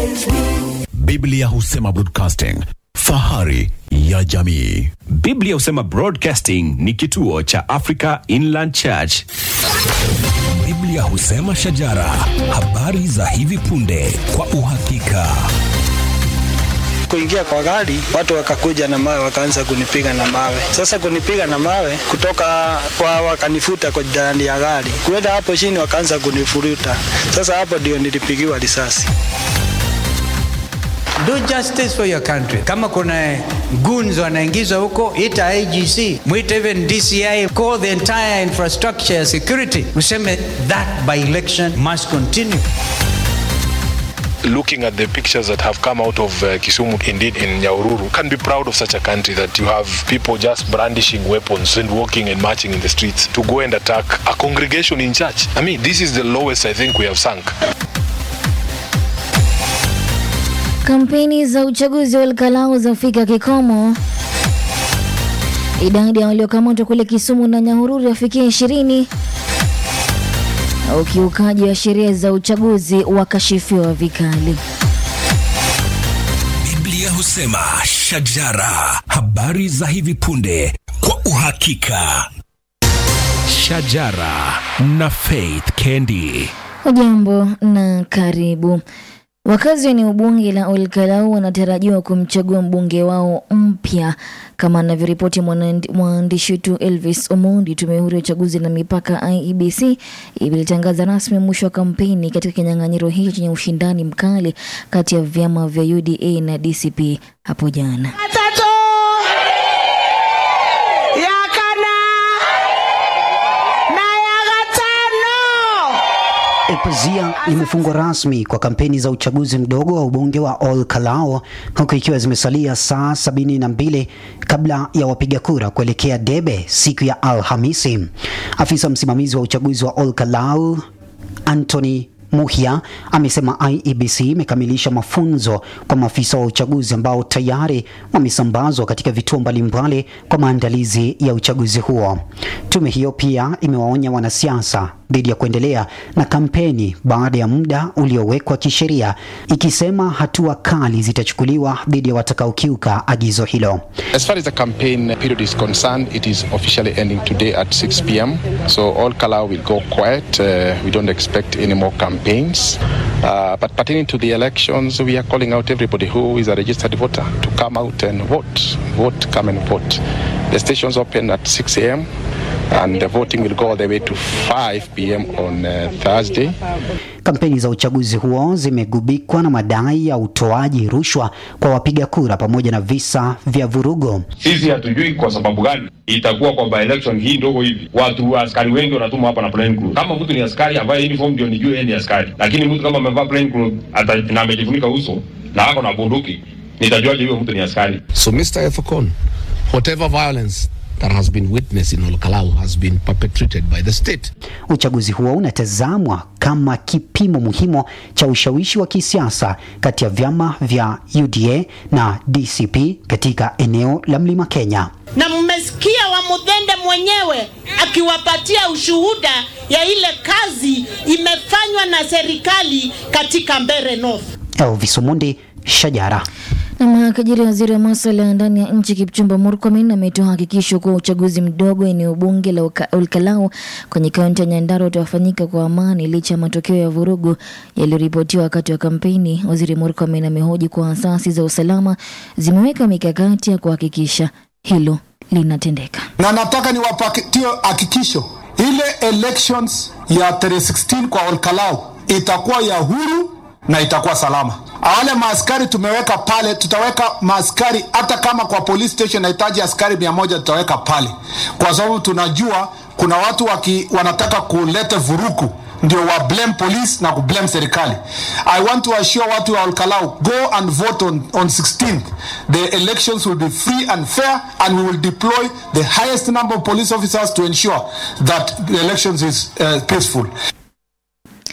Biblia husema broadcasting, fahari ya jamii. Biblia husema Broadcasting ni kituo cha Africa Inland Church. Biblia husema shajara, habari za hivi punde kwa uhakika. kuingia kwa gari, watu wakakuja na mawe, wakaanza kunipiga na mawe. Sasa kunipiga na mawe kutoka kwa, wakanifuta kwa ndani ya gari, kuenda hapo chini, wakaanza kunifuruta. Sasa hapo ndio nilipigiwa risasi. Do justice for your country. Kama kuna goons wanaingizwa huko, ita IGC, mwite even DCI, call the entire infrastructure ya security, useme that by election must continue. looking at the pictures that have come out of uh, Kisumu, indeed in Nyaururu, can be proud of such a country that you have people just brandishing weapons and walking and marching in the streets to go and attack a congregation in church. I mean, this is the lowest I think we have sunk. Kampeni za uchaguzi wa Olkalau zafika kikomo. Idadi ya waliokamatwa kule Kisumu na Nyahururu yafikia ishirini. Ukiukaji wa sheria za uchaguzi wakashifiwa vikali. Biblia husema shajara, habari za hivi punde kwa uhakika. Shajara na Faith Kendi. Hujambo na karibu. Wakazi wa eneo bunge la Olkalau wanatarajiwa kumchagua mbunge wao mpya kama anavyoripoti mwanandi- mwandishi wetu Elvis Omondi. Tume huru ya uchaguzi na mipaka IEBC ilitangaza rasmi mwisho wa kampeni katika kinyang'anyiro hicho chenye ushindani mkali kati ya vyama vya UDA na DCP hapo jana. Tatu ya kana na ya gatano Pazia limefungwa rasmi kwa kampeni za uchaguzi mdogo wa ubunge wa Ol Kalou huku ikiwa zimesalia saa sabini na mbili kabla ya wapiga kura kuelekea debe siku ya Alhamisi. Afisa msimamizi wa uchaguzi wa Ol Kalou Anthony Muhia amesema IEBC imekamilisha mafunzo kwa maafisa wa uchaguzi ambao tayari wamesambazwa katika vituo mbalimbali kwa maandalizi ya uchaguzi huo. Tume hiyo pia imewaonya wanasiasa dhidi ya kuendelea na kampeni baada ya muda uliowekwa kisheria, ikisema hatua kali zitachukuliwa dhidi ya watakaokiuka agizo hilo. As far as the campaign period is concerned, it is officially ending today at 6 p.m. So all Kalau will go quiet. Uh, we don't expect any more campaigns. Uh, but pertaining to the elections, we are calling out everybody who is a registered voter to come out and vote. Vote, come and vote. The stations open at 6 a.m. and the voting will go all the way to 5 p.m. on uh, Thursday. Kampeni za uchaguzi huo zimegubikwa na madai ya utoaji rushwa kwa wapiga kura pamoja na visa vya vurugu. Sisi hatujui kwa sababu gani itakuwa kwa by election hii ndogo hivi, watu askari wengi wanatumwa hapa na plain clothes. Kama mtu ni askari avae uniform ndio nijue yeye ni askari, lakini mtu kama amevaa plain clothes ata- na amejifunika uso na ako na bunduki, nitajuaje huyo mtu ni askari? So, Mr. Efokon, whatever violence that has been witnessed in Olkalau has been perpetrated by the state. Uchaguzi huo unatazamwa kama kipimo muhimu cha ushawishi wa kisiasa kati ya vyama vya UDA na DCP katika eneo la Mlima Kenya. na mmesikia wa Mudhende mwenyewe akiwapatia ushuhuda ya ile kazi imefanywa na serikali katika Mbeere North. Elvis Omundi, Shajara. Na makajiri waziri wa masuala ya ndani ya nchi Kipchumba Murkomen ametoa hakikisho kuwa uchaguzi mdogo eneo bunge la Uka- Olkalau kwenye kaunti ya Nyandarua utafanyika kwa amani licha ya matokeo ya vurugu yaliyoripotiwa wakati wa kampeni. Waziri Murkomen amehoji kuwa asasi za usalama zimeweka mikakati ya kuhakikisha hilo linatendeka. na nataka niwapatie hakikisho ile elections ya tarehe 16 kwa Olkalau itakuwa ya huru na itakuwa salama. Wale maaskari tumeweka pale, tutaweka maaskari hata kama kwa police station nahitaji askari mia moja tutaweka pale, kwa sababu tunajua kuna watu waki, wanataka kuleta vuruku ndio wa blame police na kublame serikali. I want to assure watu wa Olkalau, go and vote on, on 16th. The elections will be free and fair and we will deploy the highest number of police officers to ensure that the elections is uh, peaceful.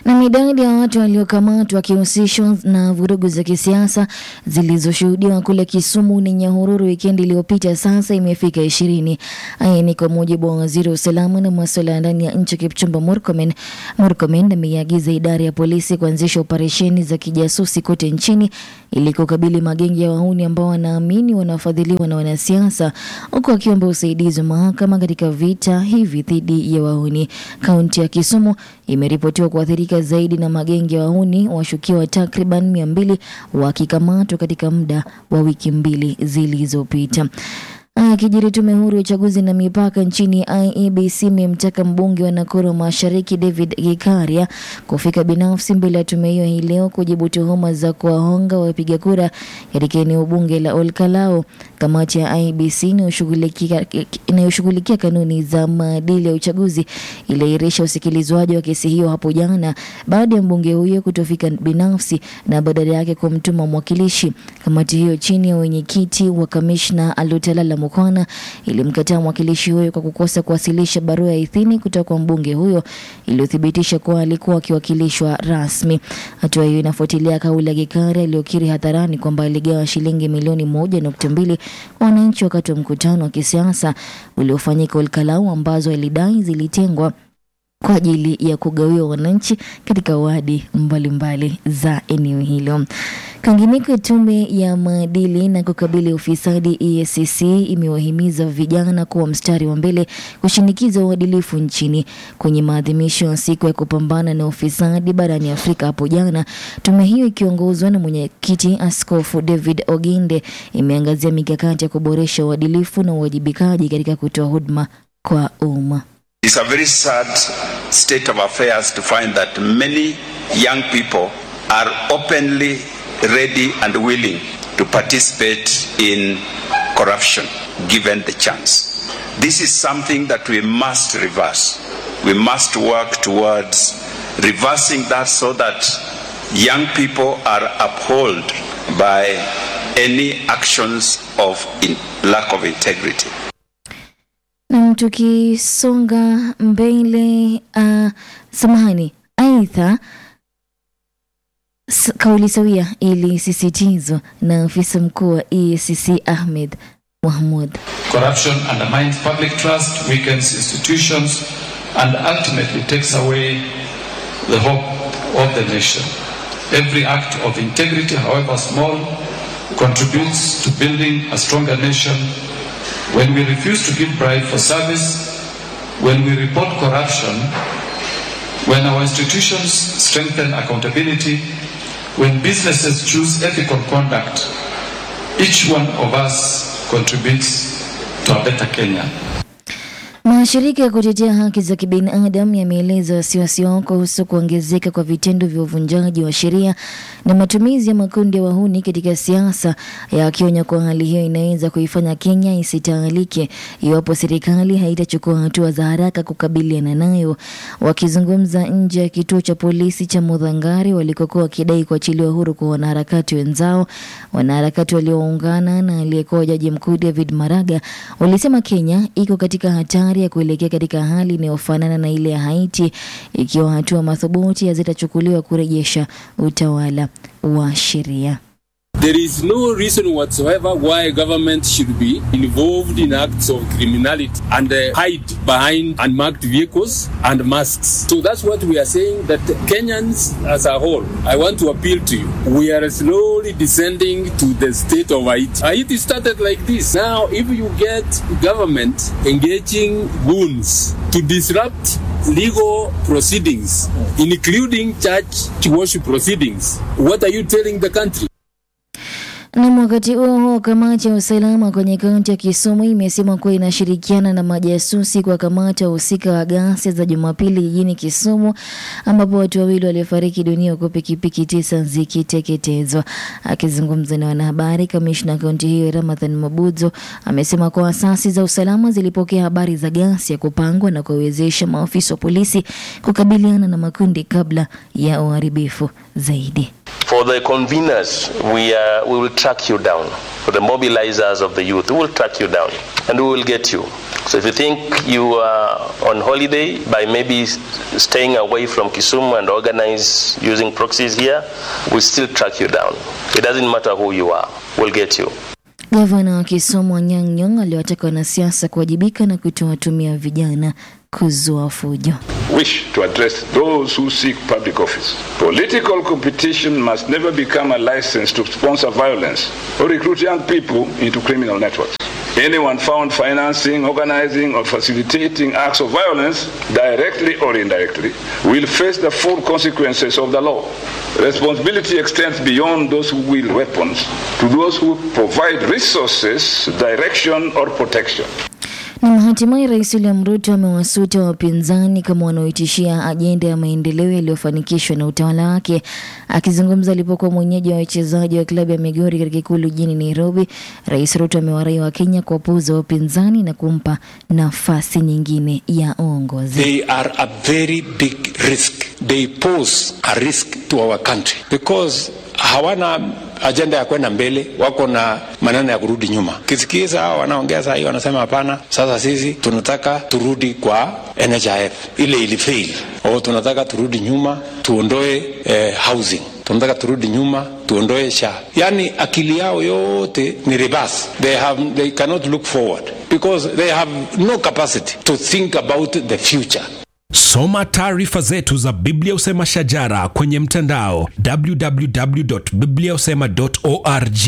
Na idadi ya watu waliokamatwa wakihusishwa na vurugu za kisiasa zilizoshuhudiwa kule Kisumu na Nyahururu wikendi iliyopita sasa imefika ishirini. Haya ni kwa mujibu wa waziri wa usalama na masuala ya ndani ya nchi Kipchumba Murkomen. Murkomen ameiagiza idara ya polisi kuanzisha operesheni za kijasusi kote nchini ili kukabili magenge ya wahuni ambao wanaamini wanafadhiliwa na wanasiasa, huku akiomba usaidizi wa mahakama katika vita hivi dhidi ya wahuni. Kaunti ya Kisumu imeripotiwa kuathirika zaidi na magenge ya wahuni, washukiwa takriban mia mbili wakikamatwa katika muda wa wiki mbili zilizopita. Akijiri tume huru ya uchaguzi na mipaka nchini IEBC imemtaka mbunge wa Nakuru Mashariki David Gikaria kufika binafsi mbele ya tume hiyo hii leo kujibu tuhuma za kuwahonga wapiga kura katika eneo bunge la Olkalao. Kamati ya IEBC inayoshughulikia inayoshughulikia kanuni za maadili ya uchaguzi iliahirisha usikilizwaji wa kesi hiyo hapo jana baada ya mbunge huyo kutofika binafsi na badala yake kumtuma mwakilishi. Kamati hiyo chini ya wenyekiti wa kamishna Alutalala Mukwana ilimkataa mwakilishi huyo kwa kukosa kuwasilisha barua ya idhini kutoka kwa mbunge huyo iliyothibitisha kuwa alikuwa akiwakilishwa rasmi. Hatua hiyo inafuatilia kauli ya Gikaria iliyokiri hadharani kwamba aligawa shilingi milioni moja nukta mbili kwa wananchi wakati wa mkutano wa kisiasa uliofanyika Olkalau ambazo alidai zilitengwa kwa ajili ya kugawiwa wananchi katika wadi mbalimbali za eneo hilo. Kwingineko, tume ya maadili na kukabili ufisadi EACC imewahimiza vijana kuwa mstari wa mbele kushinikiza uadilifu nchini. Kwenye maadhimisho ya siku ya kupambana na ufisadi barani Afrika hapo jana, tume hiyo ikiongozwa na mwenyekiti Askofu David Oginde imeangazia mikakati ya kuboresha uadilifu na uwajibikaji katika kutoa huduma kwa umma. It's a very sad state of affairs to find that many young people are openly ready and willing to participate in corruption given the chance. This is something that we must reverse. We must work towards reversing that so that young people are upheld by any actions of in lack of integrity. Na tukisonga mbele, uh, samahani, aidha s- kauli sawia ilisisitizwa na afisa mkuu wa EACC Ahmed Mahmud. Corruption undermines public trust, weakens institutions, and ultimately takes away the hope of the nation. Every act of integrity, however small, contributes to building a stronger nation. When we refuse to give bribe for service, when we report corruption, when our institutions strengthen accountability, when businesses choose ethical conduct, each one of us contributes to a better Kenya. Mashirika ya kutetea haki za kibinadamu yameeleza wasiwasi wao kuhusu kuongezeka kwa vitendo vya uvunjaji wa sheria na matumizi ya makundi ya wahuni katika siasa, yakionya kuwa hali hiyo inaweza kuifanya Kenya isitawalike iwapo serikali haitachukua hatua za haraka kukabiliana nayo. Wakizungumza nje ya kituo cha polisi cha Mudhangari walikokuwa wakidai kuachiliwa huru kwa wanaharakati wenzao, wanaharakati walioungana na aliyekuwa jaji mkuu David Maraga walisema Kenya iko katika hatari ya kuelekea katika hali inayofanana na ile ya Haiti ikiwa hatua madhubuti hazitachukuliwa kurejesha utawala wa sheria. There is no reason whatsoever why government should be involved in acts of criminality and uh, hide behind unmarked vehicles and masks. So that's what we are saying that Kenyans as a whole, I want to appeal to you. We are slowly descending to the state of Haiti. Haiti started like this. Now, if you get government engaging goons to disrupt legal proceedings, including church worship proceedings, what are you telling the country? Na wakati huo huo, kamati ya usalama kwenye kaunti ya Kisumu imesema kuwa inashirikiana na majasusi kwa kamata wahusika wa ghasia za Jumapili jijini Kisumu, ambapo watu wawili waliofariki dunia huku pikipiki tisa zikiteketezwa. Akizungumza na wanahabari, kamishna wa kaunti hiyo Ramadhan Mabudzo amesema kuwa asasi za usalama zilipokea habari za ghasia kupangwa na kuwawezesha maafisa wa polisi kukabiliana na makundi kabla ya uharibifu zaidi. For the conveners, we, uh, we will track you down. For the mobilizers of the youth, we will track you down and we will get you. So if you think you are on holiday by maybe s- staying away from Kisumu and organize using proxies here, we still track you down. It doesn't matter who you are, we'll get you. Gavana wa Kisumu Anyang' Nyong'o aliwataka wanasiasa kuwajibika na kutowatumia vijana kuzua fujo. wish to address those who seek public office. Political competition must never become a license to sponsor violence or recruit young people into criminal networks. Anyone found financing, organizing, or facilitating acts of violence, directly or indirectly, will face the full consequences of the law. Responsibility extends beyond those who wield weapons to those who provide resources, direction, or protection. Na hatimaye Rais William Ruto amewasuta wapinzani kama wanaoitishia ajenda ya maendeleo yaliyofanikishwa na utawala wake. Akizungumza alipokuwa mwenyeji wa wachezaji wa klabu ya Migori katika ikulu jijini Nairobi, Rais Ruto amewarai wa Kenya kuwapuuza wapinzani na kumpa nafasi nyingine ya uongozi. They are a very big risk. They pose a risk to our country because hawana ajenda ya kwenda mbele, wako na maneno ya kurudi nyuma. Kisikiza hao wanaongea saa hii, wanasema hapana, sasa sisi tunataka turudi kwa NHIF ile ilifail, au tunataka turudi nyuma tuondoe eh, housing tunataka turudi nyuma tuondoe sha yani akili yao yote ni reverse they, have, they cannot look forward because they have no capacity to think about the future Soma taarifa zetu za Biblia Usema Shajara kwenye mtandao www.bibliausema.org.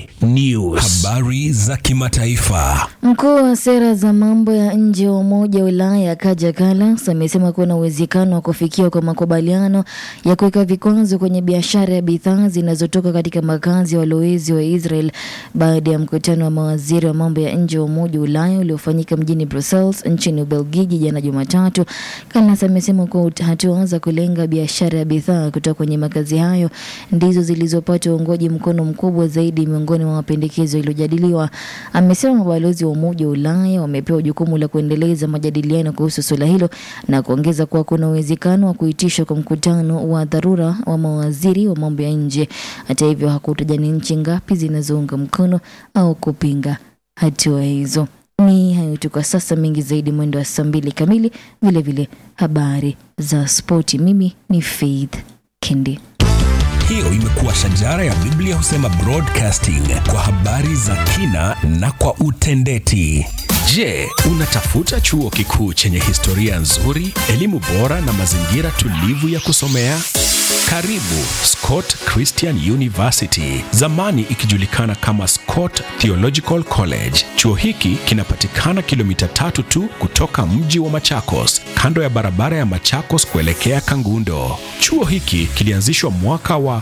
News, habari za kimataifa. Mkuu wa sera za mambo ya nje wa Umoja wa Ulaya Kaja Kallas amesema kuna uwezekano wa kufikiwa kwa makubaliano ya kuweka vikwazo kwenye biashara ya bidhaa zinazotoka katika makazi ya walowezi wa Israel baada ya mkutano wa mawaziri wa mambo ya nje wa Umoja wa Ulaya uliofanyika mjini Brussels nchini Ubelgiji jana Jumatatu. Kallas amesema kuwa hatua za kulenga biashara ya bidhaa kutoka kwenye makazi hayo ndizo zilizopata uungwaji mkono mkubwa zaidi miongoni mwa mapendekezo yaliyojadiliwa. Amesema mabalozi wa Umoja wa Ulaya wamepewa jukumu la kuendeleza majadiliano kuhusu suala hilo na kuongeza kuwa kuna uwezekano wa kuitishwa kwa mkutano wa dharura wa mawaziri wa mambo ya nje. Hata hivyo, hakutaja ni nchi ngapi zinazounga mkono au kupinga hatua hizo. Ni hayo tu kwa sasa, mengi zaidi mwendo wa saa mbili kamili, vilevile habari za spoti. Mimi ni Faith Kindi. Hiyo imekuwa Shajara ya Biblia Husema Broadcasting kwa habari za kina na kwa utendeti. Je, unatafuta chuo kikuu chenye historia nzuri, elimu bora na mazingira tulivu ya kusomea? Karibu Scott Christian University, zamani ikijulikana kama Scott Theological College. Chuo hiki kinapatikana kilomita tatu tu kutoka mji wa Machakos, kando ya barabara ya Machakos kuelekea Kangundo. Chuo hiki kilianzishwa mwaka wa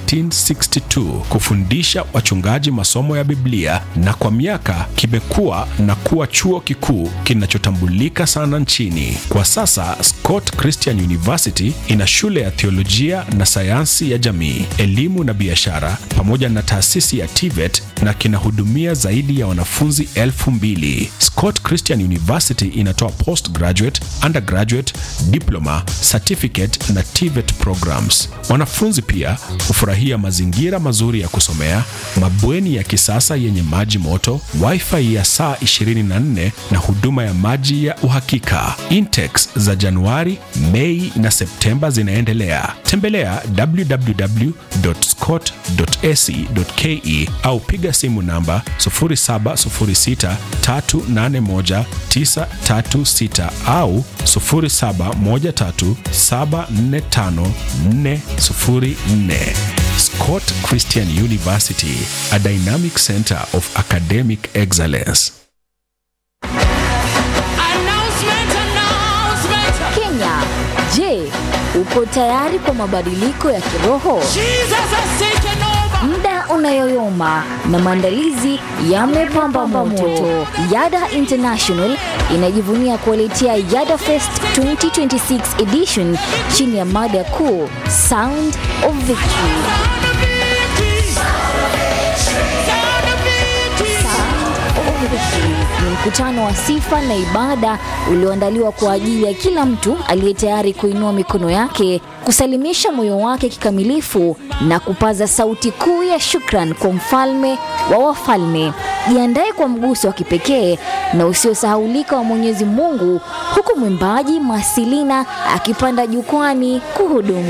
1962 kufundisha wachungaji masomo ya Biblia na kwa miaka kimekuwa na kuwa chuo kikuu kinachotambulika sana nchini. Kwa sasa Scott Christian University ina shule ya theolojia na sayansi ya jamii, elimu na biashara pamoja na taasisi ya TVET na kinahudumia zaidi ya wanafunzi elfu mbili. Scott Christian University inatoa postgraduate, undergraduate, diploma, certificate na TVET programs. Wanafunzi pia hufurahia mazingira mazuri ya kusomea, mabweni ya kisasa yenye maji moto, wifi ya saa 24 na huduma ya maji ya uhakika. Intex za Januari, Mei na Septemba zinaendelea. Tembelea www.scott.ac.ke au piga simu namba 0706381936 au 0713745404. Scott Christian University, a dynamic center of academic excellence. Kenya, je, uko tayari kwa mabadiliko ya kiroho? Muda unayoyoma na maandalizi yamepamba moto. Yada International inajivunia kuwaletea Yada Fest 2026 edition chini ya mada kuu Sound of Victory. ni mkutano wa sifa na ibada ulioandaliwa kwa ajili ya kila mtu aliye tayari kuinua mikono yake kusalimisha moyo wake kikamilifu na kupaza sauti kuu ya shukran kwa mfalme wa wafalme. Jiandae kwa mguso wa kipekee na usiosahaulika wa Mwenyezi Mungu, huku mwimbaji Masilina akipanda jukwani kuhudumu.